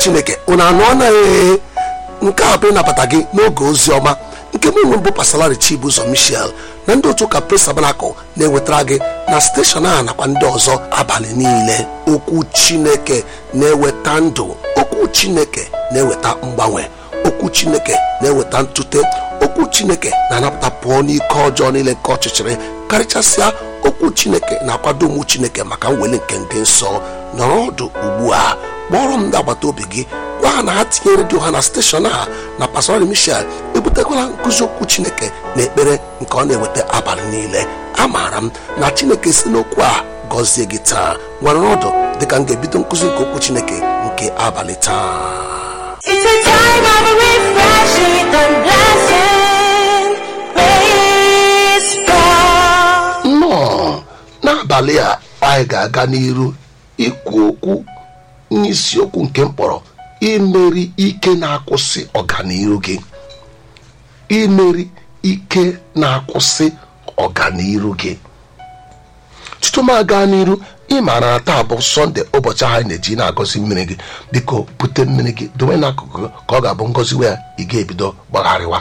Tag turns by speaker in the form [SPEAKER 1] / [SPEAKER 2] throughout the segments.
[SPEAKER 1] chineke unu anụ anaghị nke a bụ ịnabata gị n'oge ozi ọma nke mụ nwe bụ pasalari chibuzo michel na ndị otu ụka pres tabanakụl na-ewetara gị na steshọn a nakwa ndị ọzọ abalị niile okwu chineke na-eweta ndụ okwu chineke na-eweta mgbanwe okwu chineke na-eweta ntute okwu chineke na-anapụta pụọ n'ike ọjọọ niile nke ọchịchịrị karịchasịa okwu chineke na-akwado ụmụ chineke maka mweli nke ndị nsọ nọrọ ọdụ ugbu a kpọrọ m ndị agbata obi gị gwa ha na ha tinye redio ha na steshọn a na pastor michel ebutekwala nkụzi okwu chineke na ekpere nke ọ na-eweta abalị niile amaara m na chineke si n'okwu a gọzie gị taa nwere ọdụ dịka m ga-ebido nkụzi nke okwu chineke nke abalị taa
[SPEAKER 2] It's a time of refreshing and blessing. Praise God.
[SPEAKER 1] nnọọ n'abalị a anyị ga-aga n'iru ikwu okwu n'isiokwu nke mkpọrọ imeri ike na-akwụsị ọganiru gị imeri ike na-akwụsị ọganiru gị tutu m aga n'iru ị maara na taa bụ sọnde ụbọchị ahụ anyị na-eji na-agọzi mmiri gị biko bute mmiri gị dowe n'akụkụ gị ka ọ ga-abụ ngọzi wee ị ga-ebido gbagharịwa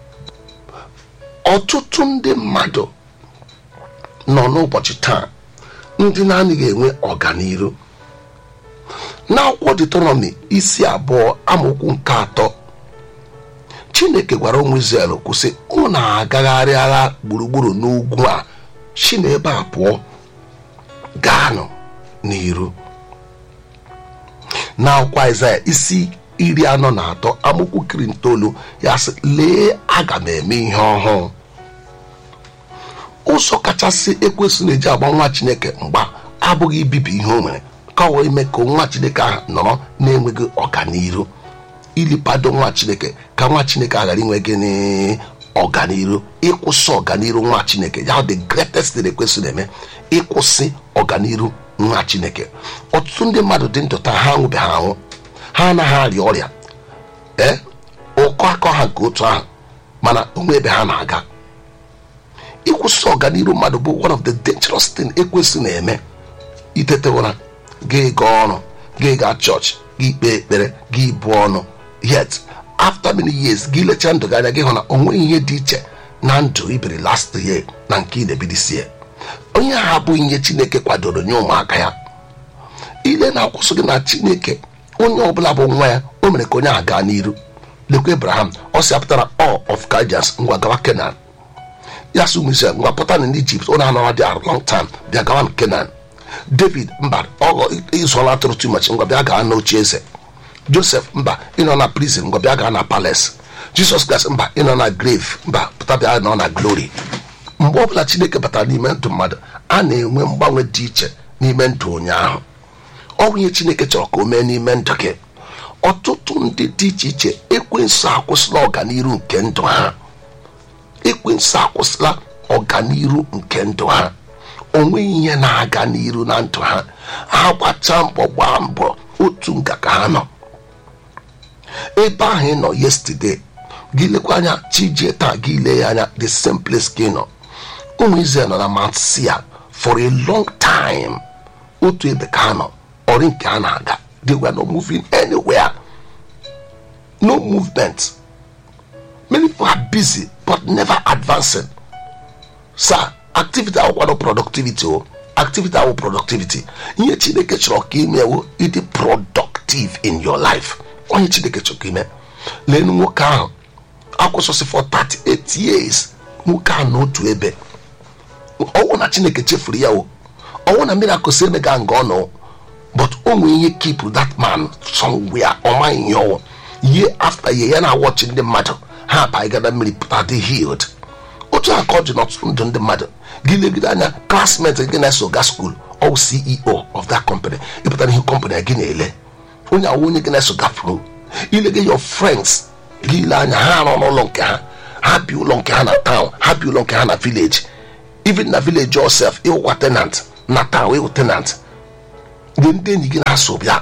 [SPEAKER 1] ọtụtụ ndị mmadụ nọ n'ụbọchị taa ndị na-anaghị enwe ọganiru n'akwụkwọ detronọmi isi abụọ amaokwu nke atọ chineke gwara ụmụ izrel kwụsị unu agagharị agha gburugburu n'ugwu a si n'ebe a pụọ gaanụ n'iru n'akwụkwọ aịzaya isi iri anọ na atọ amaokwu kiri itoolu ya sị lee aga m eme ihe ọhụụ ụzọ kachasị ekwesị na-eji agba nwa chineke mgba abụghị ibibi ihe o nwere ka ọ wee ime ka nwa chineke ahụ nọrọ na-enweghị ọganiru ilipado nwa chineke ka nwa chineke a ghara inwe gịnị ọganiru ịkwụsị ọganiru nwa chineke ya the greatest thing ekwesị na-eme ịkwụsị ọganiru nwa chineke ọtụtụ ndị mmadụ dị ndụ taa ha nwụbeghị anwụ ha anaghị arịa ọrịa ee ụkọ akọ ha nke otu ahụ mana onwe ebe ha na-aga ịkwụsị ọganiru mmadụ bụ one of the dangerous thing ekwesị na-eme itete ụra gị gaa ọrụ gị gaa chọọchị gị kpee ekpere gị bụọ ọnụ yet after many years gị lechaa ndụ gị anya gị hụ na onweghị ihe dị iche na ndụ ibiri last year na nke ị na-ebidisie onye ahụ abụghị ihe chineke kwadoro nye ụmụaka ya ile na-akwụsị gị na chineke onye ọbụla bụ nwa ya o mere ka onye ahụ gaa n'iru lekwa abraham ọ si apụtara all of Chaldeans ngwa gawa kenan ya sị ụmụ Izrel ngwa pụta na Ijipt ọ na-anọrọ dị a long time bịa gawa na kenan david mba ọghọ ịzụọla atụrụ too much ngwa bịa gaa n'oche eze joseph mba ịnọ na prison ngwa bịa gaa na palace jesus christ mba ịnọ na grave mba pụta bịa nọ na glory mgbe ọbụla chineke batara n'ime ndụ mmadụ a na-enwe mgbanwe dị iche n'ime ndụ onye ahụ ọ bụ ihe chineke chọrọ ka o mee n'ime ndụ gị ọtụtụ ndị dị iche iche ekwensu akwụsịla ọganiru nke ndụ ha ekwensu akwụsịla ọganiru nke ndụ ha onweghị ihe na-aga n'iru na ndụ ha ha gbachaa mbọ gbaa mbọ otu nga ka ha nọ ebe ahụ ị nọ yesterday gị lekwa anya chijie taa gị lee ya anya the same place ka ị nọ ụmụ Israel nọ na Mount Sia for a long time otu ebe ka ha nọ ọrị nke ha na-aga they were not moving anywhere no movement many people are busy but never advancing sir activity awụkwado productivity o activity awụ productivity ihe chineke chọrọ ka imewo ịdị productive in your life onye chineke chọrọ ka ime lenu nwoke ahụ akwụsịsị for 38 years nwoke ahụ n'otu ebe ọnwụ na chineke chefuru ya o ọnwụ na mmiri akụsi emega nga ọ nọ but o nwere ihe keep that man somewhere ọ maghị ihe ọwụ year after year ya na-awọchi ndị mmadụ ha abaghịgada mmiri pụta dị healed otu aka ọ dị n'ọtụtụ ndụ ndị mmadụ gị legide anya klasmet gị na-eso ga skuul ọ ceo of that company ịpụtara ihe company gị na-ele onye awụ onye gị na-eso gafuru ilege your friends gị ile anya ha nọ n'ụlọ nke ha ha bi ụlọ nke ha na town ha bi ụlọ nke ha na village even na village yourself ịwụkwa tenant na town ịwụ tenant ndị ndị enyi gị na-asụ bịa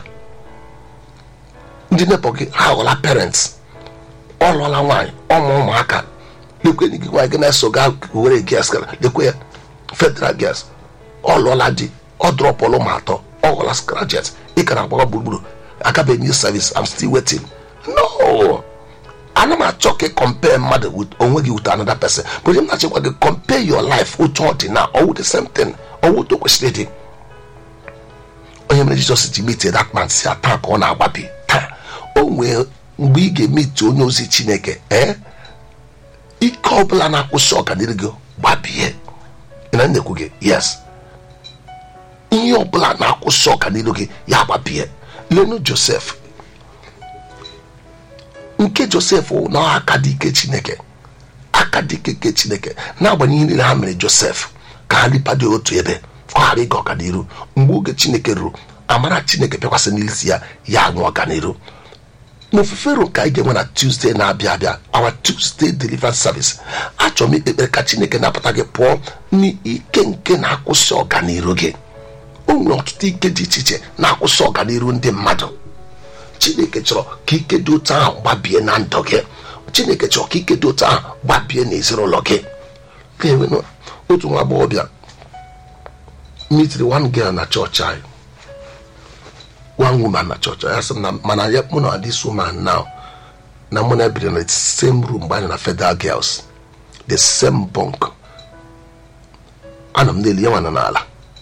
[SPEAKER 1] ndị nepọ gị ha ghọla parents ọ lụọla nwaanyị ọmụ ụmụaka lekwe enyi gị nwaanyị gị na-eso ga were gas gara lekwe ya federal gas ọ lụọla di ọ drọpụlụ ma atọ ọ ghọla scrajet ị ka na-agbaga gburugburu agabeghị new service i'm still waiting no ana m achọ ka compare mmadụ with onwe gị with another person but m na-achịkwa gị compare your life otu ọ dị na ọwụ the same thing ọwụ otu o kwesịrị ịdị onye mere jizọs ji metie that man si taa ka ọ na-agbabi taa o nwee mgbe ị ga-emeti onye ozi chineke ee ike ọbụla na-akwụsị ọganiru gị gbabie ị na na-ekwu gị yes ihe ọbụla na-akwụsị ọganiru gị ya gbabie lenu josef nke josef wụ na aka dị ike chineke aka dị ike nke chineke n'agbanyeghị niile ha mere josef ka ha ripado otu ebe ka ọ ghara ịga ọganiru mgbe oge chineke ruru amara chineke bịakwasị n'isi ya ya aṅụ ọganiru n'ofufe ru ka anyị ga-enwe na tuesday na-abịa abịa our tuesday deliverance service achọrọ m ikpe ekpere ka chineke napụta gị pụọ n'ike nke na-akwụsị ọganiru gị o nwere ọtụtụ ike dị iche iche na-akwụsị ọganiru ndị mmadụ chineke chọrọ ka ike dị otu ahụ gbabie na ndụ gị chineke chọrọ ka ike dị otu ahụ gbabie n'ezinụlọ gị ga-enwe otu nwa agbọghọbịa mitiri one girl na chọọchị anyị one woman na chọọchị ya sị m na mana ya mụ na this woman now na mụ na ebiri na the same room mgbe anyị na federal girls the same bunk ana m n'elu ya nwana n'ala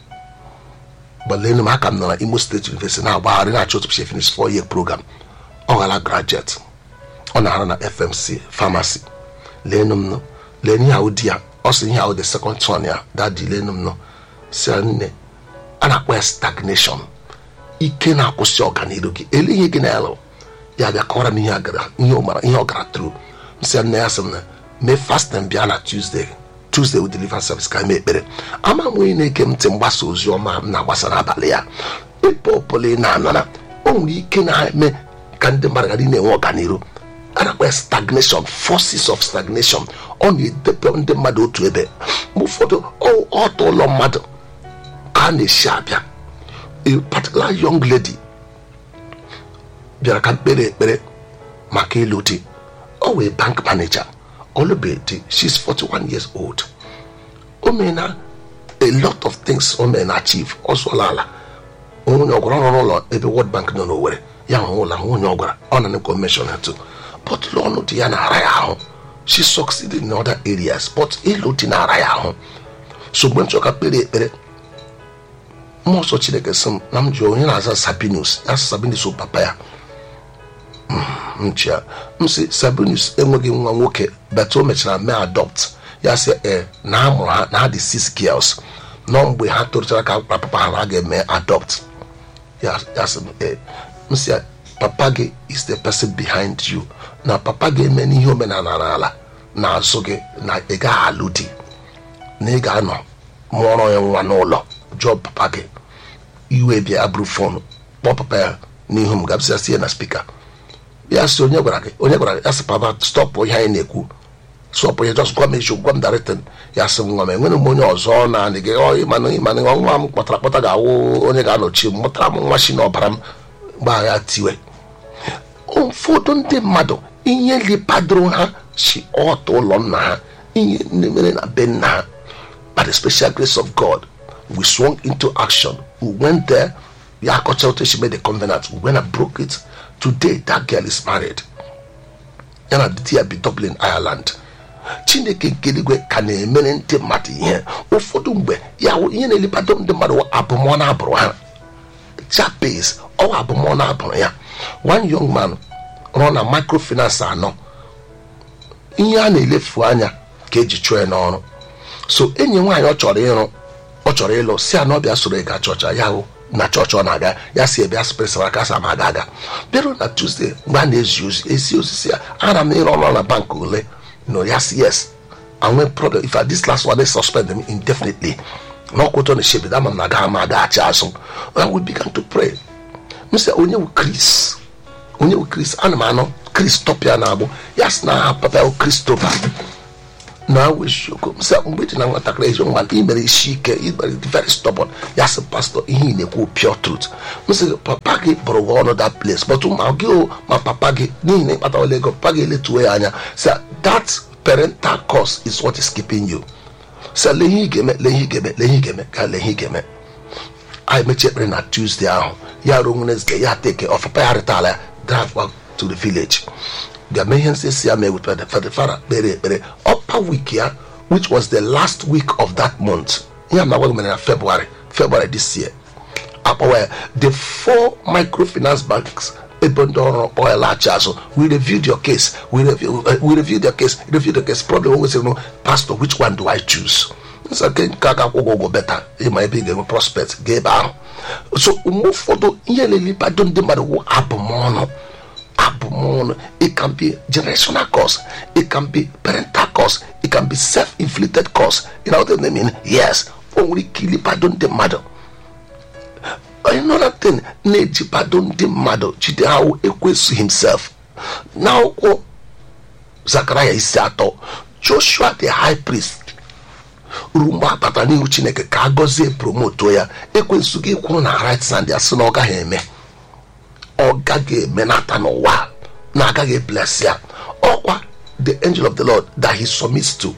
[SPEAKER 1] gbalenu m aka m nọ na imo steeti university na-agbagharị na-achọ otu she finish four year program ọ ghara graduate ọ na-arụ na fmc pharmacy lenu m nụ lee ihe ahụ di ya ọ sị ihe ahụ the second son ya dadi lenu m nụ si ya nne a na-akpọ ya stagnation ike na-akwụsị ọganiru gị ele ihe gị na-alụ ya bịa kọwara m ihe a gara ihe ọ mara ihe ọ gara tru m sị ya nne ya sị m na mee fasting bịa na tuesday tuesday with deliverance service ka mee ekpere ama m onye na-ege m ntị mgbasa ozi ọma m na-agbasa n'abalị ya ebe ọbụla ị na-anara o nwere ike na-eme ka ndị mmadụ ghara ị na-enwe ọganiru a na-akpọ ya stagnation forces of stagnation ọ na-edebe ndị mmadụ otu ebe mgbe ụfọdụ ọ- ọtọ ụlọ mmadụ ka a na-esi abịa a particular young lady bịara ka mkpere ekpere maka ịlụ di ọ wee bank manager ọlụbeghị di she's 41 years old o meela a lot of things o mere na achieve ọ zụọla ala onye ọ gwara ọrụ n'ụlọ ebe world bank nọ n'owere ya hụ ụlọ ahụ onye ọ gwara ọ na commission to but ọnụ dị ya na-ara ya ahụ she succeeded in other areas but ịlụ dị na-ara ya ahụ so mgbe m chọrọ ka kpere ekpere mmụọ nsọ chineke sị m na m ji onye na-aza sabinus ya sị sabinus bụ papa ya nchi ya m sị sabinus enweghị nwa nwoke bet o mechara mee adopt ya sị e na a mụrụ ha na ha dị six girls nọ mgbe ha toruchara ka gwara papa ha na ha ga-eme adopt ya ya sị m e m sị ya papa gị is the person behind you na papa gị eme n'ihe omenala n'ala na-azụ gị na ị gaghị alụ di na ị ga-anọ mụọrọ ya nwa n'ụlọ jụọ papa gị iwe bịa ya bụrụ fon kpọọ papa ya n'ihu m gabsịa sie na spika ya sị onye gwara gị onye gwara gị ya sị papa stọpụ ihe anyị na-ekwu sọpụ ya jọs gwa m eziokwu gwa m daritin ya sị nwa m enwere m onye ọzọ na-anị gị ọ ịmanụ ịmanụ nwa m kpọtara kpọta ga-awụ onye ga-anọchi m mụtara m nwa shi na ọbara m gbaa ya tiwe ụfọdụ ndị mmadụ ihe lipadoro ha si ọtọ ụlọ nna ha ihe ndị mere na be nna ha by the special grace of God we swung into action we went there ya akọcha otu esi made the covenant we went and broke it today that girl is married ya na di ya bi Dublin Ireland chineke nke eluigwe ka na-emere ndị mmadụ ihe ụfọdụ mgbe ya wụ ihe na-elebado ndị mmadụ wụ abụmọ na abụrụ ha Jabez ọwa abụmọ na abụrụ ya one young man rụọ na microfinance anọ ihe a na-elefu anya ka eji chụọ ya n'ọrụ so enyi nwaanyị ọ chọrọ ịrụ ọ chọrọ ịlụ si anọ bịa soro ịga chọọchị ya hụ na chọọchị ọ na-aga ya si ebe asịpịrịsara aka sa ma aga aga bịarụ na tuzdee mgbe a na-ezi ozi ezi osisi ya ana m ịrụ ọrụ na bank ole no yes yes I nwee problem if I, this last one they suspend them indefinitely n'ọkwụtọ na shebi ama m na agaghị m agaghachi azụ and we began to pray m sị onye wu Chris onye wu Chris ana m anọ Chris tọpịa na-agbụ ya sị na aha papa ya Christopher na wesiokwu m sị mgbe dị na nwatakịrị ezi nwa ị mere isi ike ị mere very stubborn ya sị pastọ ihe ị na-ekwu pure truth m sị papa gị bụrụ gị ọnụ that place but ma gị o ma papa gị n'ihi na ịkpatawala ego papa gị eletuo ya anya sị that parental cause is what is keeping you sị lee ihe ị ga-eme lee ihe ị ga-eme lee ihe ị ga-eme ka lee ihe ị ga-eme anyị mechie ekpere na tuesday ahụ ya ruo wednesday ya teke ọfapa ya rịtala ya drive back to the village bịa mee ihe nsị ya mee with the father kpere ekpere upper week ya which was the last week of that month ihe a na-agwa gị mere na february february this year akpọwa ya the four microfinance banks ebe ndị ọrụ kpọọ ya laghachi azụ we reviewed your case we, review, uh, we reviewed your case reviewed your case problem always no pastor which one do i choose nsa nke nke aka akwụgwọ ụgwọ beta ịma ebe ị ga-enwe prospect ga ebe ahụ so mgbe ụfọdụ ihe lelibado ndị mmadụ wụ abụmọnụ abụmọnụ it can be generational cause it can be parental cause it can be self-inflicted cause you know what I mean yes o nwere ike ilibado ndị mmadụ another thing na-ejibado ndị mmadụ jide ha ekwesu himself n'akwụkwọ zakaraya isi atọ joshua the high priest ruo mgbe a batara n'ihu chineke ka a gọzie promoto ya ekwensu gị kwuru na right sand ya sị na ọ gaghị eme ọ gaghị eme nata n'ụwa na agaghị bless ya ọkwa the angel of the lord that he submits to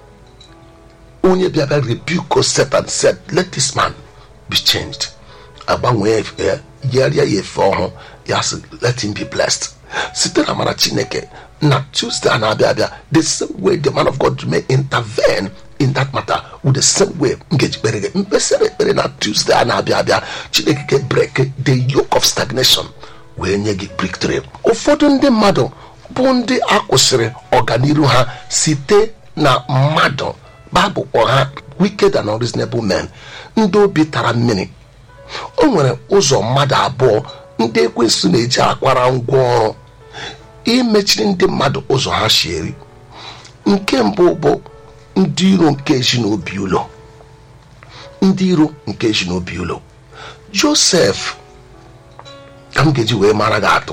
[SPEAKER 1] onye bịa bịa rebuke satan said let this man be changed agbanwee efe ya yigharịa ya efe ọhụụ ya sị let him be blessed site na mara chineke na tuesday a na-abịa abịa the same way the man of god may intervene in that matter with the same way m ga-eji kpere gị mkpesara ekpere na tuesday a na-abịa abịa chineke ga break the yoke of stagnation wee nye gị breakthrough ụfọdụ ndị mmadụ bụ ndị akwụsịrị ọganiru ha site na mmadụ baịbụl kpọ ha wicked and unreasonable men ndị obi tara mmiri o nwere ụzọ mmadụ abụọ ndị ekwensu na-eji akwara ngwa ọrụ imechiri ndị mmadụ ụzọ ha si eri nke mbụ bụ ndị iro nke ezinobi ụlọ ndị iro nke ezinobi ụlọ josef ka m ga-eji wee mara gị atụ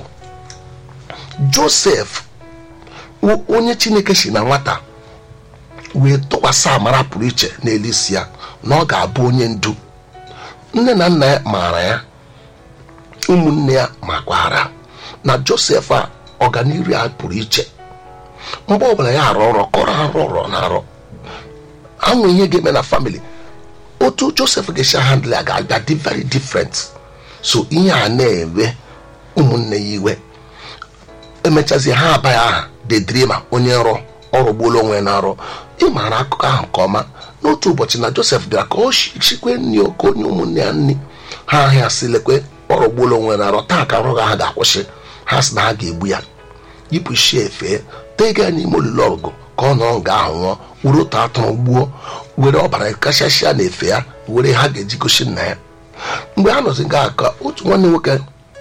[SPEAKER 1] josef onye chineke si na nwata wee tụkwasị amara pụrụ iche n'elu isi ya na ọ ga-abụ onye ndu nne na nna ya maara ya ụmụnne ya makwara na josef a ọganiru ya pụrụ iche mgbe ọbụla ya arụ ọrụ kọrọ arụ ọrụ na arụ anwụ ihe ga-eme na famili otu josef ga-esi handle ya ga-abịa dị very different so ihe a na-ewe ụmụnne ya iwe emechazi ha abaghị aha the dreamer onye nrọ ọrụ gbuola onwe na arụ ị maara akụkọ ahụ nke ọma n'otu ụbọchị na josef bịara ka ọ chikwe nri oke onye ụmụnne ya nri ha ahịa sị lekwe ọrụ gbuola onwe na arụ taa ka arụ ha ga-akwụsị ha sị na ha ga-egbu ya yipụ isi efe tega ya n'ime olulu ọgụ ka ọ nọrọ nga ahụ nwụọ were otu atụrụ gbuo were ọbara kachasịa na efe ya were ha ga-eji gosi nna ya mgbe ha nọzi nga ka otu nwanne nwoke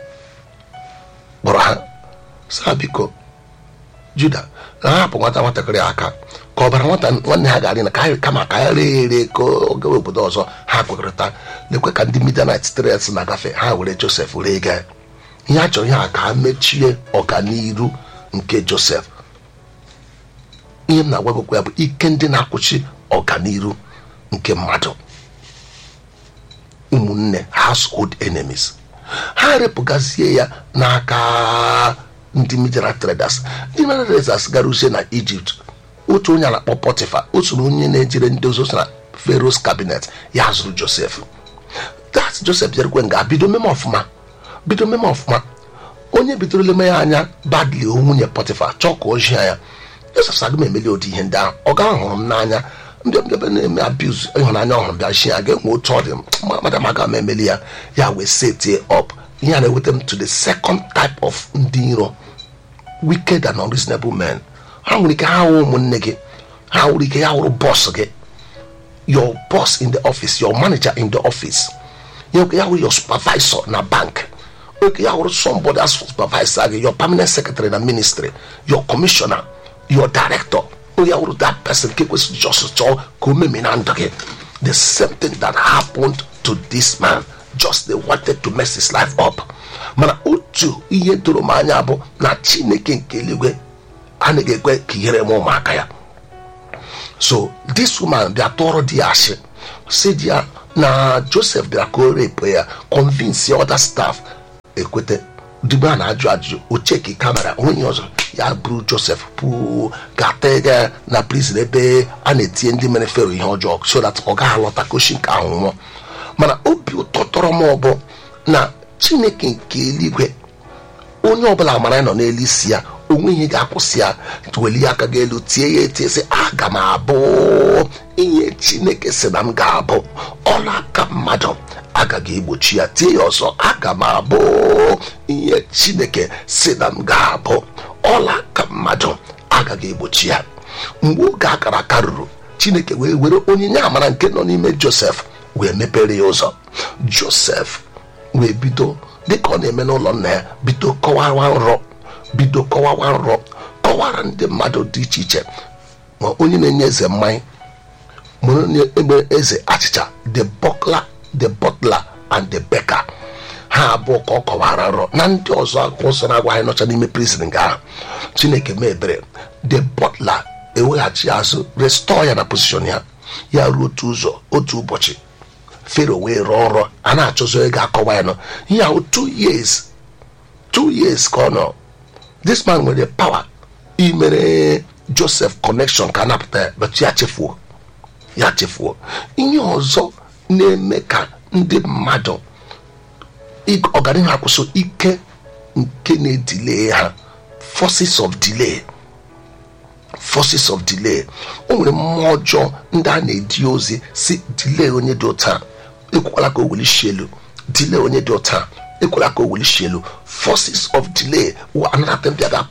[SPEAKER 1] kpọrọ ha saa biko juda na ha hapụ nwata nwatakịrị aka ka ọbara nwata nwanne ha ga-adị na ka ha kama ka ya ree ere ka ọ gawa obodo ọzọ ha kwekọrịta lekwe ka ndị midanit stress na-agafe ha were josef ree gaa ihe a chọrọ ihe a ka ha mechie ọganiru nke josef ihe m na-agwagokwa ya bụ ike ndị na-akwụchi ọganiru nke mmadụ ụmụnne household enemies ha repụgazie ya n'aka ndị mineral traders ndị mineral traders gara uche na egypt otu onye a na-akpọ potifa otu onye na-ejere ndị ozo na pharaoh's cabinet ya zụrụ josef dat josef bịarukwe nga bido meme ọfụma bido meme ọfụma onye bidoro leme ya anya badly nwunye potifa chọọ ka o jia ya josef sagị m emeli ụdị ihe ndị ahụ ọ ga hụrụ m n'anya ndị mbịaba na-eme abuz ịhụnanya ọhụrụ bịa chi ya ga-enwe otu ọ dị madam aga m emeli ya ya wee setie up ihe a na-eweta m to the second type of ndị iro wicked and unreasonable men ha nwere ike ha hụ ụmụnne gị ha nwere ike ya hụrụ bọs gị your boss in the office your manager in the office ya nwere ike ya hụrụ your supervisor na bank oke ya hụrụ somebody as supervisor gị your permanent secretary na ministry your commissioner your director onye ya hụrụ that person nke kwesịrị just chọọ ka o memi na ndụ gị the same thing that happened to this man just they wanted to mess his life up mana otu ihe doro m anya bụ na chineke nke eluigwe anaghị ekwe ka ihere m ụmụaka ya so this woman bịa tụọrọ di ya asị si di ya na joseph bịara ka o repụ ya convince other staff ekwete digbe a na-ajụ ajụjụ o cheki kamera onye ọzọ ya buru joseph pụọ ga-ata ya na prison ebe a na-etinye ndị mere fero ihe ọjọọ so that ọ gaghị alọta koshi nke ahụ nwụọ mana obi ụtọ tọrọ m ọbụ na chineke nke eluigwe onye ọbụla mara nọ n'elu isi ya onwe ihe ga-akwụsị ya welie aka gị elu tie ya etie sị aga m abụ ihe chineke sị na m ga-abụ ọla aka mmadụ agaghị egbochi ya tie ya ọzọ aga m abụ ihe chineke sị na m ga-abụ ọla aka mmadụ agaghị egbochi ya mgbe oge akara aka ruru chineke wee were onyinye amara nke nọ n'ime josef wee mepere ya ụzọ josef wee bido dịka ọ na-eme n'ụlọ nna ya bido kọwawa nrọ bido kọwawa nrọ kọwara ndị mmadụ dị iche iche ma onye na-enye eze mmanya ma onye egbe eze achịcha the butler the butler and the baker ha abụọ ka ọ kọwara nrọ na ndị ọzọ akwụkwọ nsọ na-agwa anyị nọcha n'ime prison nga ahụ chineke mee ebere the butler eweghachi azụ restọ ya na position ya ya ruo otu ụzọ otu ụbọchị fero wee rụọ ọrụ a na-achọzọ onye ga-akọwa ya nọ ihe ahụ two years two years ka ọ nọ this man nwere power imere joseph connection ka a napụta ya but ya chefuo ya chefuo ihe ọzọ na-eme ka ndị mmadụ ig- ọganihu akwụsị ike nke na-edile ha forces of delay forces of delay o nwere mmụọ ọjọọ ndị a na-edi ozi si delay onye dị ụta ekwekwala ka o welishi elu delay onye dị ụta ekwela ka o welishi elu forces of delay wụ another thing bịa ga